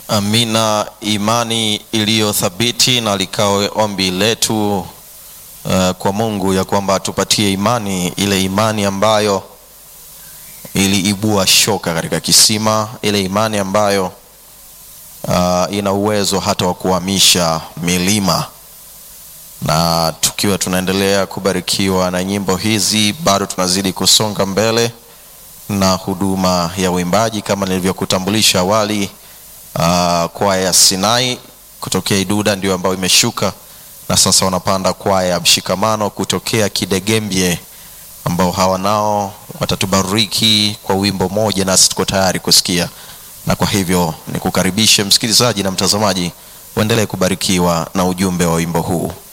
Amina, imani iliyo thabiti na likawe ombi letu uh, kwa Mungu ya kwamba atupatie imani, ile imani ambayo iliibua shoka katika kisima, ile imani ambayo uh, ina uwezo hata wa kuhamisha milima. Na tukiwa tunaendelea kubarikiwa na nyimbo hizi, bado tunazidi kusonga mbele na huduma ya uimbaji kama nilivyokutambulisha awali. Uh, kwaya ya Sinai kutokea Iduda ndio ambayo imeshuka na sasa wanapanda kwaya ya Mshikamano kutokea Kidegembye, ambao hawa nao watatubariki kwa wimbo moja, nasi tuko tayari kusikia. Na kwa hivyo nikukaribishe msikilizaji na mtazamaji, uendelee kubarikiwa na ujumbe wa wimbo huu.